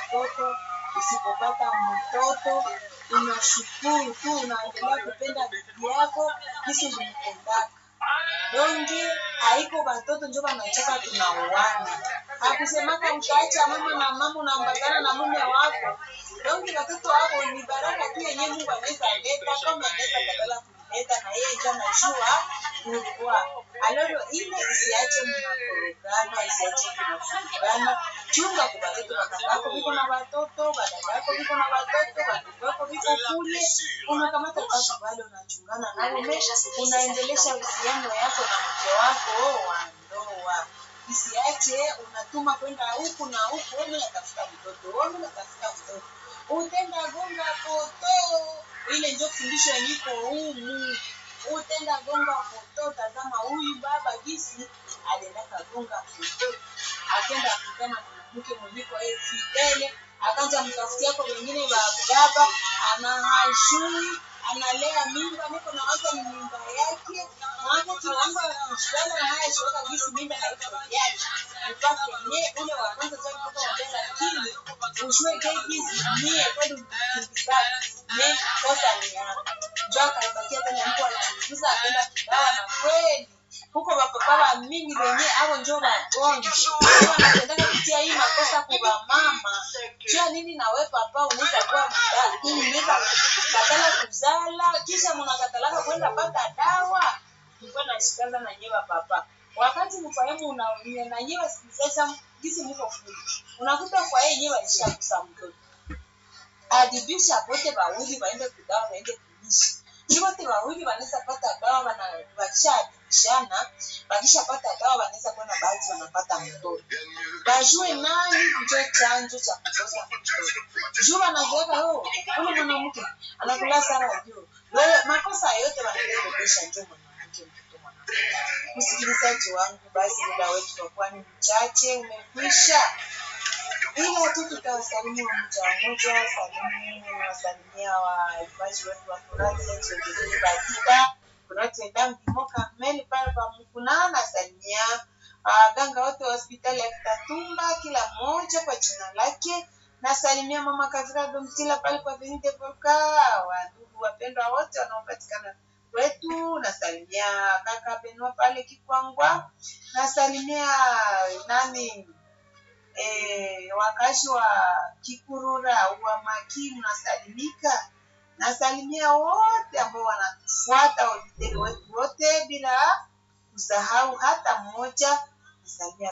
mtoto. Usipopata mtoto unashukuru tu, unaendelea kupenda bibi yako kisi ulimpendaka. Donge haiko batoto njo banachoka tunauana. Hakusemaka utaacha mama na mama unaambatana na mume wako. Donge batoto wako ni baraka tu yenye Mungu anaweza leta kama anaweza badala kuleta na yeye ndio anajua kulikuwa. Aloro ile isiache mnakorogana, isiache mnafurugana. Chunga kwa batoto wakatako viko na watoto, badadako viko na watoto, wadogo wako viko kule. Unakamata basi wale unachungana nao, unaendelesha uhusiano yako na mke wako wa ndoa. Isiache unatuma kwenda huku na huku, wewe unatafuta mtoto, wewe unatafuta mtoto. Utenda gonga poto, ile ndio fundisho yeniko humu. Utenda gonga poto, tazama huyu baba gisi aliendaka gonga poto, akenda akutana na mke mwenyeko yeye fidele, akaanza mtafutia kwa wengine wa baba, ana hajui analea mimba, niko na waza ni mimba yake, maana tunaanza kushindana na haya shoka gisi mimba haiko yake, mpaka yenyewe ule wa kwanza cha mtoto wa mbele, lakini ujue ke gisi mie kweli mkimbizaji ne kosa ni yako, njo akaipatia tena mtu alichunguza akaenda kibawa, na kweli huko bapapa mingi wenye avo njo wagonjwa wanapendaka kutia hii makosa kwa mama jua nini nawe papa unaweza kuwa mdali unaweza katala kuzala kisha mnakatalaka kwenda pata dawa nilikuwa nashikaza na nyewa papa wakati mfahamu una na nyewa sasa gisi mko fundi unakuta kwa yeye nyewa ishakusa mtoto adibisha pote bawili waende kudawa waende kuishi ni wote wawili wanaweza pata dawa wana wakishaadibishana wakishapata dawa wanaweza kuwa na bahati wanapata mtoto wajue nani njo chanjo cha kukosa mtoto juu wanazoeka oh, ule mwanamke anakula sana juu wewe makosa yote wanarekebisha njo mwanamke mtoto mwanamke msikilizaji wangu basi muda wetu utakuwa ni mchache umekwisha ila tu tutawasalimia mmoja mmoja salimu wasalimia waibaji wetu wa Batika kunatenda mpimo kamili pale pa Mkuna nasalimia waganga wote wa hospitali ya Kitatumba kila mmoja kwa jina lake nasalimia mama Kavira Domtila pale kwa Venite Volka wandugu wapendwa wote wanaopatikana kwetu nasalimia kaka Benua pale Kikwangwa nasalimia nani eh, wakazi wa Kikurura wa Maki mnasalimika. Nasalimia wote ambao wanatufuata auditeri wetu wote bila kusahau hata mmoja. Nasalimia